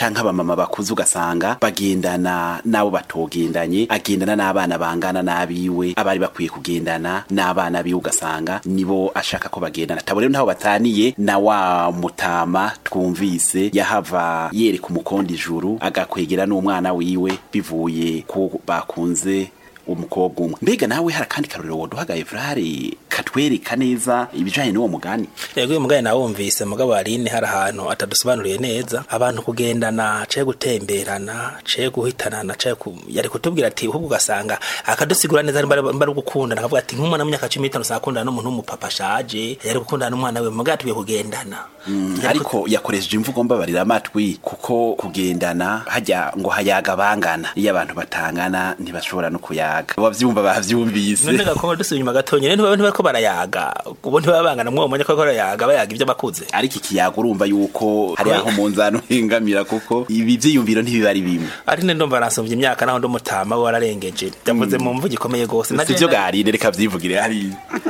canke abamama bakuze ugasanga bagendana n'abo batogendanye agendana n'abana bangana n'abiwe abari bakwiye kugendana n'abana biwe ugasanga nibo ashaka ko bagendana tabo rero ntaho bataniye na wa mutama twumvise yahava yereka umukondo ijuru agakwegera n'umwana wiwe bivuye ko bakunze umukobwa umwe mbega nawe hari akandi karorero woduhaga evrare katwereka neza ibijanye n'uwo mugani yego uyu mugani nawumvise mugabo aline hari ahantu atadusobanuriye neza abantu kugendana caye gutemberana caye guhitanana caye ku... yari kutubwira ati ahubwo ugasanga akadusigura neza ari bari gukundana akavuga ati nk'umwana w'imyaka cumi n'itanu sakundana n'umuntu w'umupapa ashaje yari gukundana n'umwana we mugabo tubiye kugendana Mm, ariko yakoresheje imvugo mbabarira amatwi kuko kugendana hajya ngo hayaga bangana iyo abantu batangana ntibashobora no kuyaga abavyumva bavyumvise none gakoma dusubiye inyuma gatonya rero ntibaba ntibariko barayaga ubu ntibabangana mwo mwenye ko barayaga bayaga ibyo bakuze ariko ikiyaga urumva yuko hari aho mu nzano hengamira kuko ibi vyiyumviro ntibiba ari bimwe ari ne ndumva nasumvye imyaka naho ndumutama we wararengeje yavuze mu mvugo ikomeye gose sivyo garine reka vyivugire hari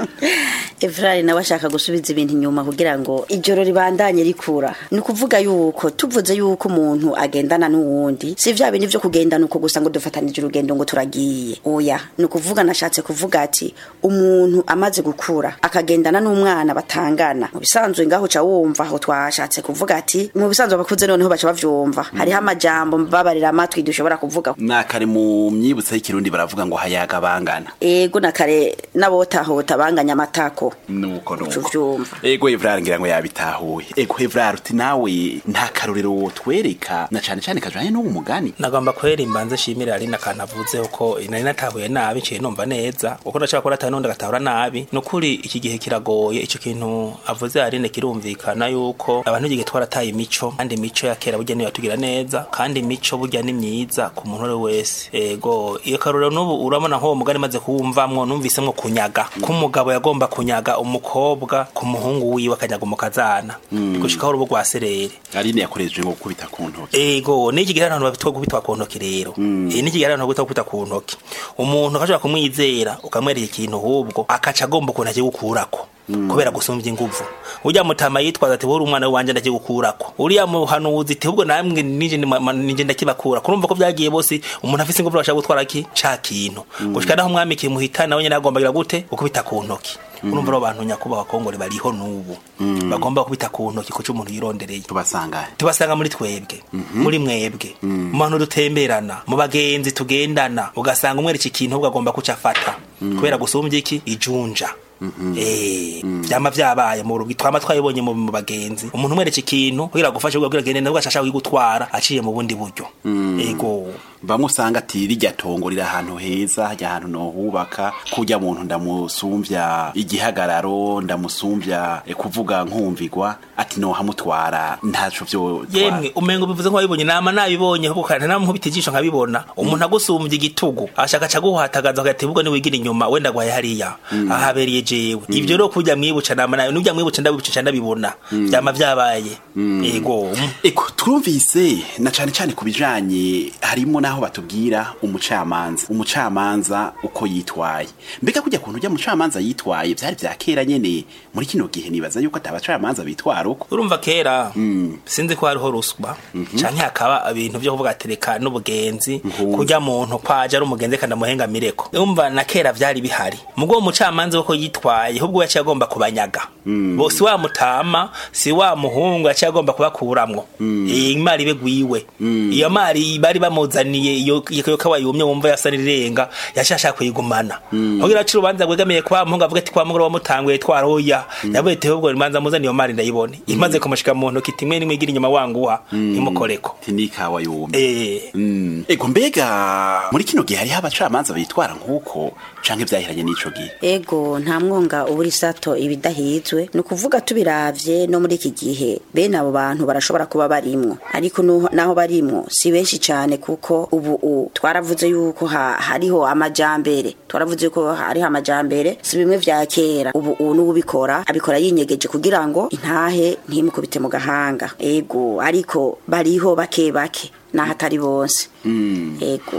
Evrari nawe ashaka gusubiza ibintu inyuma kugira ngo ijoro ribandanye rikura ni ukuvuga yuko tuvuze yuko umuntu agendana n'uwundi si vya bintu vyo kugendana uko gusa ngo dufatanije urugendo ngo turagiye oya ni ukuvuga nashatse kuvuga ati umuntu amaze gukura akagendana n'umwana batangana mu bisanzwe ngaho ca wumva aho twashatse kuvuga ati mu bisanzwe abakuze noneho baca bavyumva hariho amajambo mbabarira amatwi dushobora kuvuga nakare mu myibutso y'ikirundi baravuga ngo hayaga bangana ego na kare n'abotahota banganya amatako nuko nuko tuvyumva ego evrare ngira ngo yabitahuye ego evrare uti nawe nta karorero wotwereka na cane cane kajanye n'uwo mugani nagomba kwera imbanze shimire ari nakantu avuze ko nari natahuye nabi nciye numva neza uko ndashaka ko natahuye n'undi agatahura nabi ni ukuri iki gihe kiragoye ico kintu avuze arine kirumvikana yuko abantu igihe twarataye imico kandi imico ya kera burya niyo yatugira neza kandi imico burya ni myiza ku muntu uwo wese ego iyo karorero n'ubu urabona nk'uwo mugani maze kuwumvamwo numvisemwo kunyaga ko umugabo yagomba kunyaga umukobwa ku muhungu wiwe akanyaga umukazana gushikaho urubo rwa serere arine yakoresheje ngo gukubita ku ntoki ego niki gihe abantu babitwa gubitwa ku ntoki rero eh niki gihe abantu babitwa gubitwa ku ntoki umuntu akashobora kumwizera ukamwereka ikintu hubwo akaca agomba ukuntu akigukurako kubera gusumvya inguvu urya mutama yitwaza ati wowe umwana wanje ndakigukurako uriya muhanuzi ati ahubwo namwe nije ndima- nije ndakibakura kurumva ko vyagiye bose umuntu afise inguvu bashaka gutwara ki ca kintu gushika naho umwami kimuhitana nawe nyene agomba kugira gute gukubita ku ntoki urumva abo bantu nyakubahwa kongore bariho n'ubu bagomba gukubita ku ntoki kuco umuntu yirondereye tubasanga tubasanga muri twebwe muri mwebwe mu bantu dutemberana mu bagenzi tugendana ugasanga umwereka ikintu ahubwo agomba kuca afata kubera gusumbya iki ijunja Eh, vyama vyabaye mu rugi twama twabibonye mu mu bagenzi umuntu umwereka ikintu kugira agufashe kugira agende nabwo ashaka kugutwara aciye mu bundi buryo ego bamwe usanga ati rirya tongo riri ahantu heza hajya ahantu nohubaka kurya muntu ndamusumvya igihagararo ndamusumvya eh, kuvuga nkumvigwa ati nohamutwara ntaco vyo yemwe umengo bivuze ko wabibonye nama nabibonye ahubwo kandi namwe nkubita ijisho nkabibona umuntu agusumbya igitugu ashaka aca guhatagaza agati ubwo niwigira inyuma wenda gwaye hariya ahabereye jewe ivyo rero kurya mwibuca nama nawe nujya mwibuca ndabibuca ndabibona vyama vyabaye ego Eko twumvise na cane cane ku bijanye harimo naho batubwira umucamanza umucamanza uko yitwaye mbega kujya kuntu ujya mucamanza yitwaye vyari vya kera nyene muri kino gihe nibaza yuko atabacamanza bitwara uko urumva kera sinzi ko hariho ruswa canke hakaba ibintu vyo kuvuga tereka n'ubugenzi Nkunzi. kurya muntu kwaje ari umugenzi kandi amuhengamireko urumva na kera vyari bihari mugwo umucamanza wako yitwaye ahubwo yaciye agomba kubanyaga bo si wa mutama si wa muhungu yaciye agomba kubakuramwo iyi mari ibe gwiwe iyo mari bari bamuzaniye iyo iyo kawa yumye wumva yasa n'irenga yaciye ashaka kuyigumana kugira aci urubanza rwegamiye kwa muhungu avuga ati kwa mugore wamutanguye twaroya yavuye ati ahubwo imanza muzani iyo mari ndayibone imaze kumushika mu ntoki timwe nimwe igira inyuma wanguha imukoreko tinikawa yumye eh Mm. ego mbega muri kino gihe hariho abacamanza bitwara nk'uko canke vyahiranye n'ico gihe ego nta mwonga ubura isato ibidahizwe ni ukuvuga tubiravye no muri iki gihe bene abo bantu barashobora kuba barimwo ariko nuho- naho barimwo si benshi cane kuko ubu u twaravuze yuko ha, hariho amajambere twaravuze yuko hariho amajambere si bimwe vya kera ubu u n'ubikora abikora yinyegeje kugira ngo intahe ntimukubite mu gahanga ego ariko bariho bake bake naho atari bose ego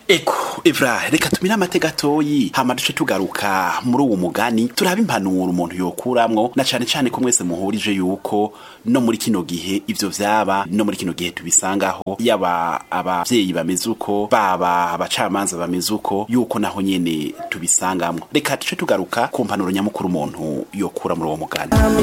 eko evra reka tumire amateka gatoyi hama duce tugaruka muri uwo mugani turaba impanuro umuntu yokuramwo na cane cane ko mwese muhurije yuko no muri kino gihe ivyo vyaba no muri kino gihe tubisangaho yaba abavyeyi bameze uko baba abacamanza bameze uko yuko naho nyene tubisangamwo reka duce tugaruka ku mpanuro nyamukuru umuntu yokura muri uwo mugani